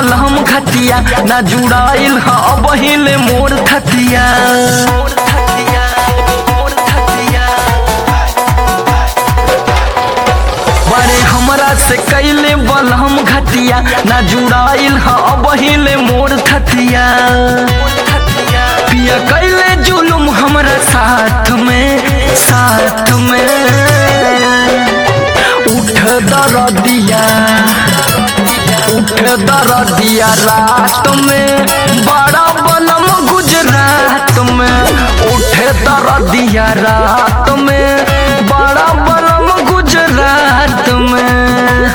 बलहम खतिया ना जुड़ाइल ह बहिले मोर खतिया बड़े हमरा से कैले बलहम घतिया ना जुड़ाइल ह बहिले मोर खतिया पिया कैले जुलुम हमरा साथ में साथ में उठ दरदिया उठ दरदिया रात में बड़ा बलम गुजरात में उठ दरदिया रात में बड़ा बलम गुजरात में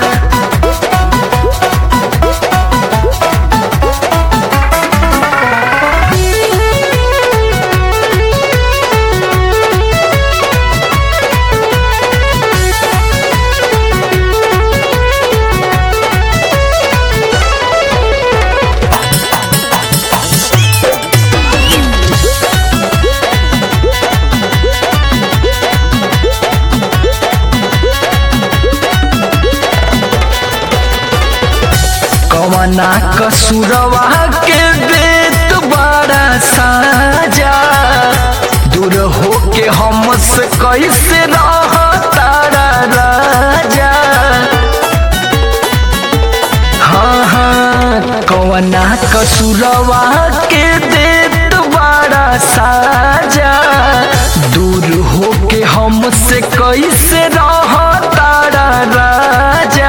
कवना कसुरवा के देत बड़ा साजा दूर होके हमसे कैसे रह तारा राजा हाँ हाँ कवना कसुरवा के देत बड़ा साजा दूर होके हमसे कैसे रह तारा राजा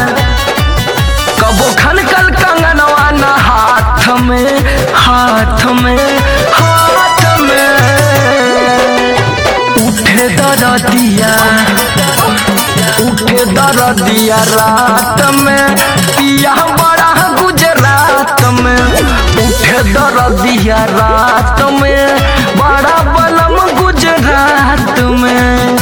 कबो खनकल कंगनवा न हाथ में हाथ में हाथ में उठे दरदिया उठे दरदिया रात में पिया बड़ा गुजरात में उठे दरदिया रात में बड़ा बलम गुजरात में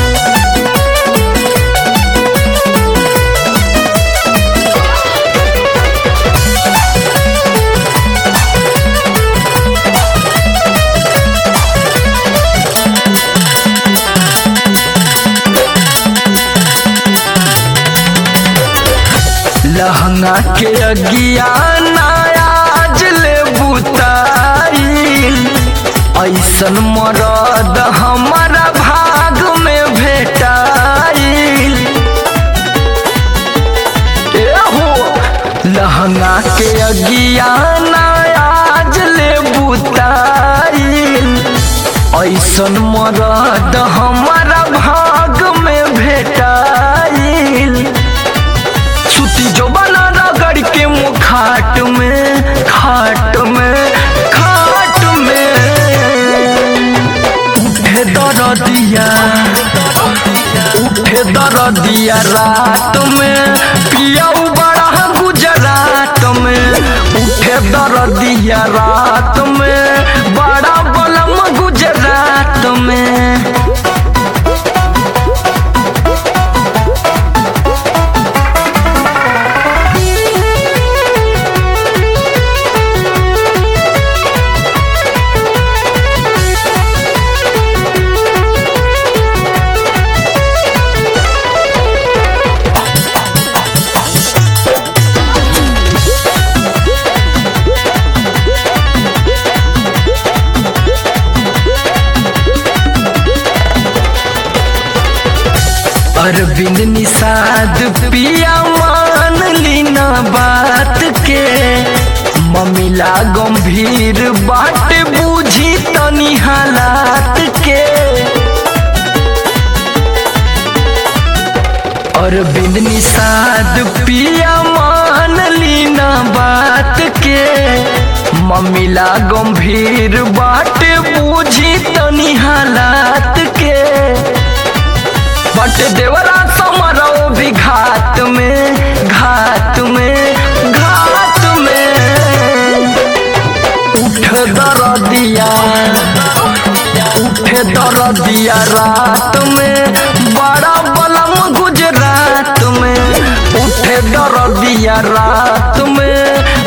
लहंगा के अगिया नायाज ले बुताई ऐसन मरद हमारा भाग में भेटाई एहो लहंगा के अगिया नायाज ले बुताई ऐसन मरद हमारा भाग में भेटाई सुती जो बना रगड़ के मुँह खाट में खाट में खाट में उठे दरदिया उठे दरदिया रात में पियाऊ बड़ा गुजरात में उठे दरदिया रात में बड़ा बलम गुजरात में अरविंद निषाद पिया मान लीना बात के ममिला गंभीर बाट बूझी तनी हालात के अरविंद निषाद पिया मान लीना बात के ममिला गंभीर बाट बूझी तनी हालात के बट देवरा समरो भी घाट में घाट में घाट में उठ दरदिया उठ दरदिया रात में बड़ा बलम गुजरात में उठ दरदिया रात में